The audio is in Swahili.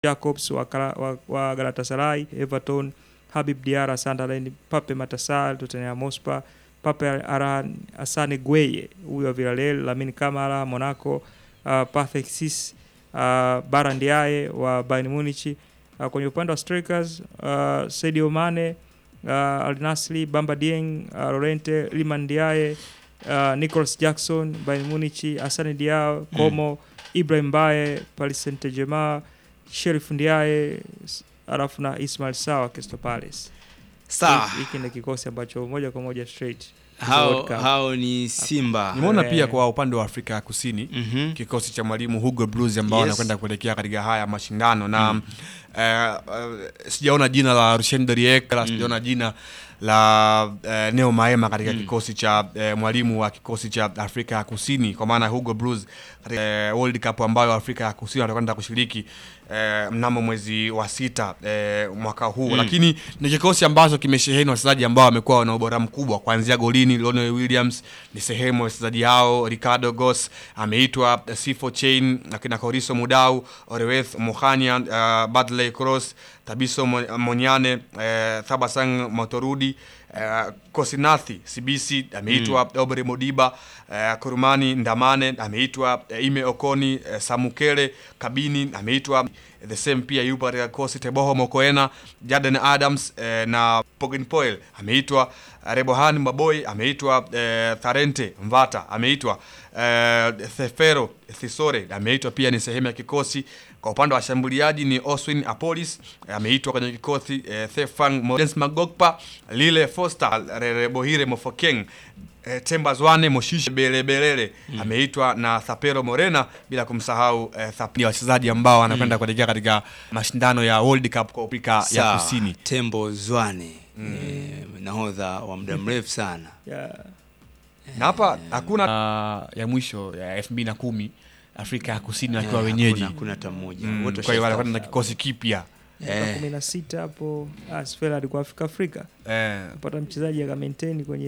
Jacobs wa, Kara- wa, wa Galatasaray, Everton, Habib Diarra Sunderland, Pape Matasar Tottenham Hotspur, Pape Aran Asane Gueye huyo wa Villarreal, Lamine Camara Monaco, uh, Patrick Cis uh, Baran Diaye wa Bayern Munich. Uh, kwenye upande wa strikers uh, Sadio Mane uh, Al Nassr, Bamba Dieng, uh, Lorente Liman Diaye, uh, Nicholas Jackson Bayern Munich, Asane Diao Como, Ibrahim Baye Paris Saint-Germain, Sheriff Ndiaye s- alafu na Ismail Sawa Crystal Palace. Sawa, Hiki- Hiki ni kikosi ambacho moja kwa moja straight hao, World Cup. hao ni Simba. Nimeona Eh. pia kwa upande wa Afrika ya Kusini Mhm. kikosi cha mwalimu Hugo Blues ambao Yes. wanakwenda kuelekea katika haya mashindano na eh, eh, sijaona jina la Rushen Deriek la sijaona jina la eh, Neo Maema katika kikosi cha eh, mwalimu wa kikosi cha Afrika ya Kusini kwa maana Hugo Blues katika eh, World Cup ambayo Afrika ya Kusini watakwenda kushiriki eh, mnamo mwezi wa sita eh, mwaka huu lakini ni kikosi ambacho kimesheheni wachezaji ambao wamekuwa wana ubora mkubwa kuanzia golini Lionel Williams ni sehemu ya wachezaji hao Ricardo Gos ameitwa eh, Sifo Chain akina Koriso Mudau Oreweth Mohania uh, Badley Cross Tabiso Mo- Monyane uh, Thabasang Motorudi uh, Kosinathi Sibisi ameitwa mm. Obere Modiba uh, Kurumani Ndamane ameitwa uh, Ime Okoni uh, Samukele Kabini ameitwa the same pia yupo katika kosi Teboho Mokoena Jaden Adams eh, na Pogenpoel ameitwa eh, Rebohan Maboy ameitwa eh, Tharente Mvata ameitwa eh, Thefero Thisore ameitwa pia ni sehemu ya kikosi. Kwa upande wa washambuliaji ni Oswin Apolis eh, ameitwa kwenye kikosi eh, Thefang Modens Magokpa Lile Foster Rerebohire Mofokeng eh, Temba Zwane Moshishe Belebelele ameitwa na Thapero Morena bila kumsahau eh, Thap- ni wachezaji ambao wanakwenda kuelekea katika mashindano ya World Cup kwa Afrika ya Sawa, Kusini. Tembo Zwane eh, nahodha wa muda mrefu sana. yeah. Na hapa hakuna uh, ya mwisho ya elfu mbili na kumi Afrika ya Kusini wakiwa Eh, wenyeji. hakuna- hakuna hata mmoja. Mm, Wote kwa hiyo wanakwenda na washastaafu. kikosi kipya Mwaka kumi na sita hapo ah, Sfera alikuwa Afrika Afrika eh. kupata mchezaji aka maintain kwenye